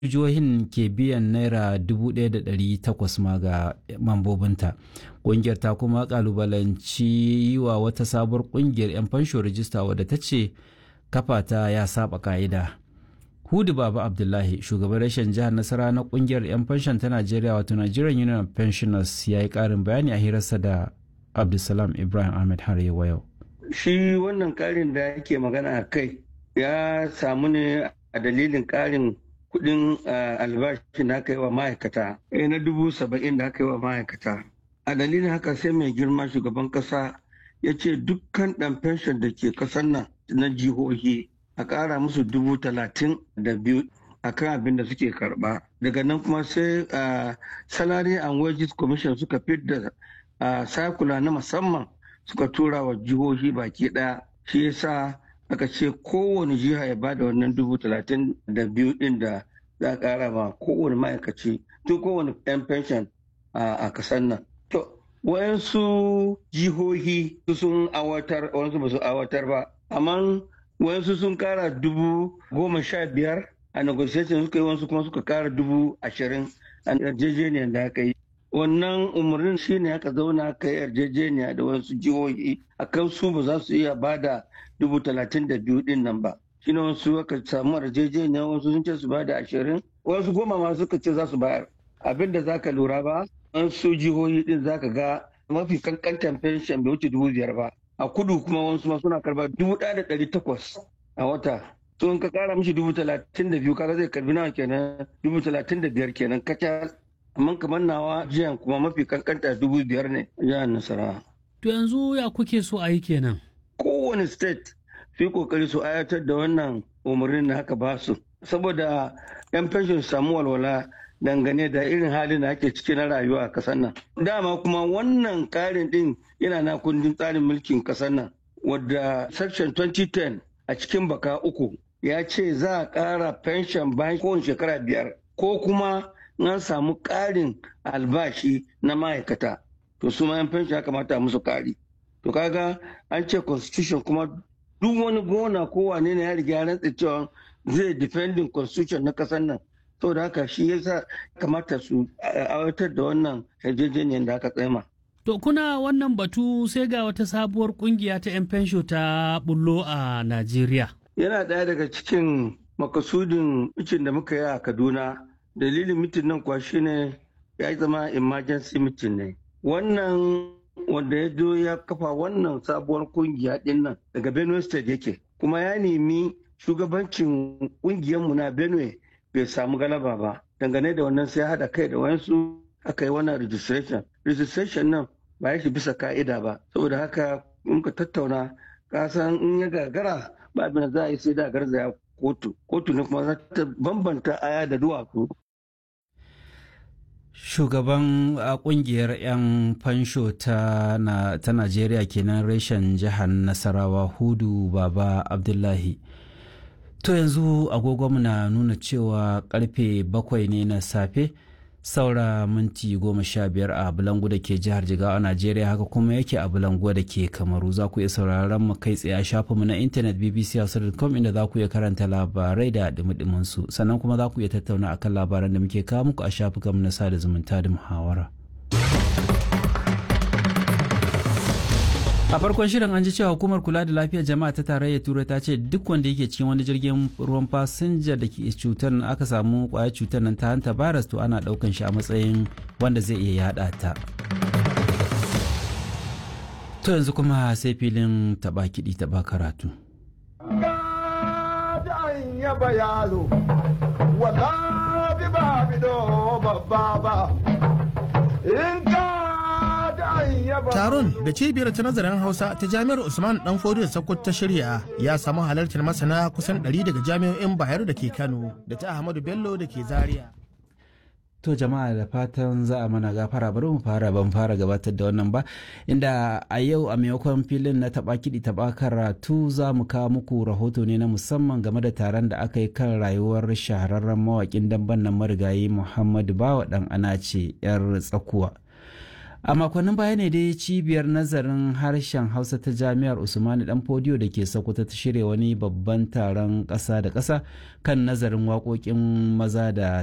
jihohin ke biyan naira 1,800 ma ga mambobinta ƙungiyar ta kuma kalubalanci yi wa wata sabuwar ƙungiyar 'yan fansho rijista wadda ta ce kafa ta ya saba ka'ida hudu baba abdullahi shugaban rashin jihar nasara na ƙungiyar 'yan fanshon ta najeriya wato nigerian union of pensioners ya yi ƙarin bayani a hirarsa da abdulsalam ibrahim ahmed har yau shi wannan ƙarin da yake magana a kai ya samu ne a dalilin ƙarin kudin albashi da aka yi wa ma'aikata na dubu saba'in da aka yi wa ma'aikata a dalilin haka sai mai girma shugaban kasa ya ce dukkan ɗan fenshon da ke ƙasar nan na jihohi a ƙara musu dubu talatin da biyu a kan abin da suke karɓa daga nan kuma sai salary and wages commission suka fidda sakula na musamman suka tura wa jihohi baki ɗaya shi yasa aka ce kowane jiha ya bada wannan dubu talatin da biyu din da za a kara ma kowane ma'aikaci tun kowane yan pension a kasar nan. To, wayansu jihohi sun awatar, wayansu ba su awatar ba, amma wayansu sun kara dubu goma sha biyar a negotiation suka yi wasu kuma suka kara dubu ashirin a yarjejeniyar da aka yi. wannan umarnin shi ne aka zauna aka yi yarjejeniya da wasu jihohi a kan su ba za su iya ba da dubu talatin da biyu din nan ba shi ne wasu aka samu yarjejeniya wasu sun ce su ba da ashirin wasu goma ma suka ce za su bayar abin da za ka lura ba wasu jihohi din za ka ga mafi kankantan fenshen bai wuce dubu biyar ba a kudu kuma wasu ma suna karba dubu ɗaya da ɗari takwas a wata to in ka kara mishi dubu talatin da biyu kaga zai karbi nawa kenan dubu talatin da biyar kenan kacal amma kamar nawa jiyan kuma mafi kankanta dubu biyar ne jihar nasarawa. To yanzu ya kuke so a yi kenan? Kowane state su kokari su ayatar da wannan umarnin da haka ba su saboda yan pension su samu walwala dangane da irin halin da ake ciki na rayuwa a kasar nan. Dama kuma wannan karin din yana na kundin tsarin mulkin kasar nan wadda section 2010 a cikin baka uku ya ce za a kara pension bayan kowane shekara biyar ko kuma an samu ƙarin albashi na ma'aikata to su ma yan fenshi ya kamata musu ƙari to kaga an ce constitution kuma duk wani gona ko wane ne ya riga ya rantsa cewa zai defending constitution na ƙasar nan da haka shi yasa kamata su aiwatar da wannan yarjejeniyar da aka tsema To kuna wannan batu sai ga wata sabuwar kungiya ta 'yan fensho ta bullo a Najeriya. Yana ɗaya daga cikin makasudin icin da muka yi a Kaduna dalilin mitin nan kuwa shine ya zama emergency meeting ne wannan wanda ya zo ya kafa wannan sabuwar kungiya din nan daga benue state yake kuma ya nemi shugabancin kungiyarmu na benue bai samu galaba ba dangane da wannan sai hada kai da wayansu aka yi wannan registration registration nan ba ya shi bisa ka'ida ba saboda haka muka tattauna kasan in ya gagara ba abin da za a yi sai da garzaya kotu kotu ne kuma za ta bambanta aya da duwatsu shugaban kungiyar 'yan fansho ta najeriya kenan reshen jihar nasarawa hudu baba abdullahi to yanzu agogonmu na nuna cewa karfe bakwai ne na safe saura minti goma sha biyar a bulangu da ke jihar jigawa a najeriya haka kuma yake a bulangu da ke kamaru za ku iya sauraron mu kai tsaye a shafinmu na intanet bbc.com inda za ku iya karanta labarai da dumi su sannan kuma za ku iya tattauna akan labaran da muke kawo muku a shafukanmu na sada zumunta da muhawara. a farkon shirin an ji cewa hukumar kula da lafiyar jama'a ta tarayyar turai ta ce duk wanda yake cikin wani jirgin ruwan fasinja da ke cutar aka samu kwayar cutar nan ta hanta virus to ana daukan shi a matsayin wanda zai iya yada ta to yanzu kuma sai filin taba kiɗi taba karatu Taron da cibiyar ta nazarin Hausa ta Jami'ar Usman Dan Fodiyo Sokoto ta shirya ya samu halartar masana kusan 100 daga jami'o'in Bayero da ke Kano da ta Ahmadu Bello da ke Zaria. To jama'a da fatan za a mana gafara bari mu fara ban fara gabatar da wannan ba inda a yau a maimakon filin na taba kiɗi taba karatu za mu kawo muku rahoto ne na musamman game da taron da aka yi kan rayuwar shahararren mawaƙin damben nan marigayi Muhammadu Bawa dan Anace yar tsakuwa. a makonnin baya ne dai cibiyar nazarin harshen hausa ta jami'ar usmani dan fodiyo da ke sokoto ta shirya wani babban taron ƙasa da ƙasa kan nazarin waƙoƙin maza da